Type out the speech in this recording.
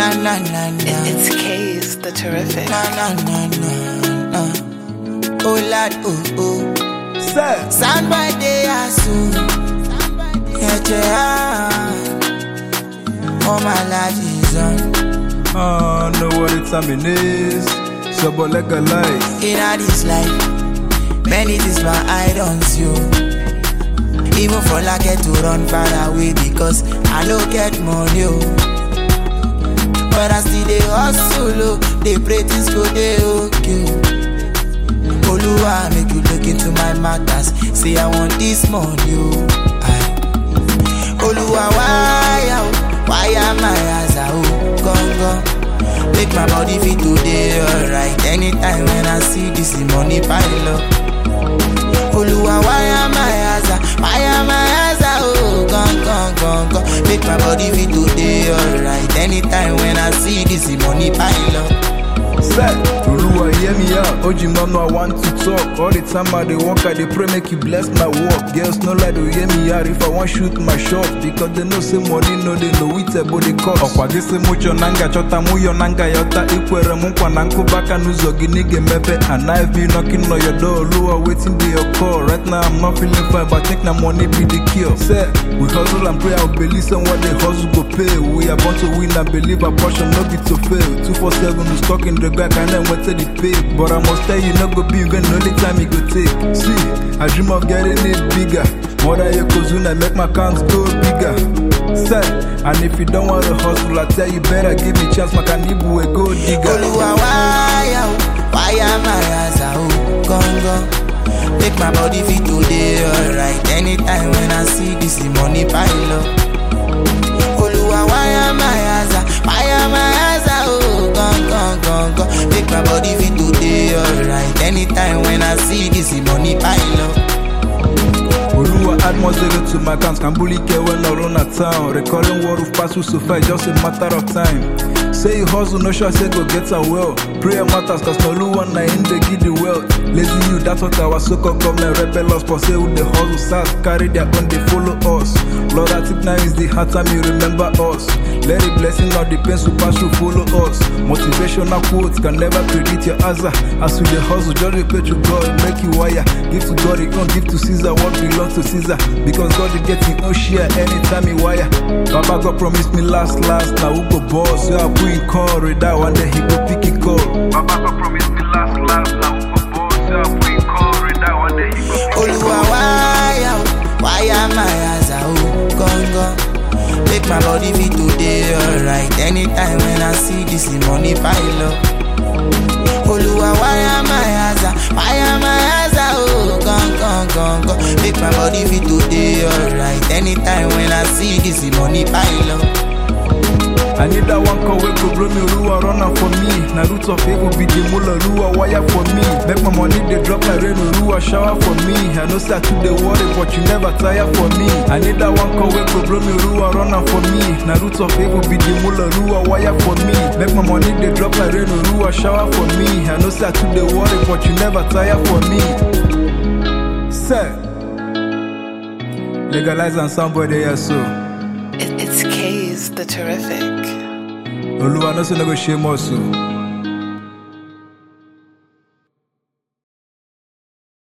na na na na. It- It's K's the terrific. Na na na na na. Oh lad, oh oh. Say, Sound by day soon. Yeah, yeah. Oh my life is on. I know what the time it is. So, but legalize. In all this life, many things my eye don't see. oh. Even for like get to run far away because I don't get money. Oh. But I still they hustle, oh. they pray things go they okay. Oluwa make you look into my matters. Say I want this money. Oh. Aye. Oluwa why, oh, why am I as a oh, gone, gone. Make my body feel today alright. Anytime when I see this money pile up. Oluwa, why am I as a, why am I as a, oh, gone, gone, gone, gone. Make my body feel today alright. Anytime when I see this money pile up. Say, Oluwa hear me out. Oji mama I want to talk. All the time I dey work, I dey pray make you bless my work. Girls no like to hear me out if I want shoot my shot because they know say money no they know it about the cost. Ọkwa gị sị mucho nanga chọta muyo nanga yọta ikwere m nkwa na nkụbaka n'ụzọ gị nige mepe and I be knocking on your door. Oluwa waiting be your call. Right now I'm not feeling fine but I think na money be the cure. Say, we hustle and pray and believe say what the hustle go pay. We are born to win and believe our portion no be to fail. 247 is stuck in the back and then went to the pay. But I must tell you, no go be even the only time it go take. See, I dream of getting it bigger. More than your cousin, I make my accounts go bigger. Say, and if you don't want to hustle, I tell you better give me chance, my canibu a go digger. Oluwa, why, oh, why am I as a, oh, gone, gone. Make my body feel today alright. Anytime when I see this money pile up. Oluwa, why am I as a, why am I as a, oh, gone, gone, gone, gone. Make my body feel today alright. Anytime when I see this money pile up. Oluwa add more zero to my accounts. Can bully care when I run a town. Recalling what of past will so far, just a matter of time. Say you hustle, no sure say go get a well. Prayer matters, cause no Oluwa na in the give the wealth. Lazy you, that's what our so-called government rebellious. For say who the hustle stars carry their own, they follow us. Lord, I think now is the hard time you remember us. Let the blessing of the pain pass you follow us. Motivational quotes can never predict your answer. As with the hustle, just repay to God, make you wire. Give to God, you don't give to Caesar what belongs to Caesar. Because God is getting no share anytime he wire. Baba God promised me last, last, now who go boss? So I put in call, read that one day he go pick it call. Baba God promised me last, last, now who go boss? So I put in call, read that one day he go pick it Oluwa, why, oh, why am I as a, oh, gone, gone. Make my body feel today alright. Anytime when I see this money pile up. Oluwa, why am I as a, why am I as a, oh, gone, gone, gone, gone. Make my body feel today alright. Anytime when I see this money pile up. I need that one call wey go blow me Oluwa run am for me. Na root of evil be the mula Oluwa wire for me. Make my money dey drop like rain Oluwa shower for me. I know say I too dey worry but you never tire for me. I need that one call wey go blow me Oluwa run am for me. Na root of evil be the mula Oluwa wire for me. Make my money dey drop like rain Oluwa shower for me. I know say I too dey worry but you never tire for me. Say, legalize and somebody else so. It- It's K's the terrific. Oluwa no say no go shame us o.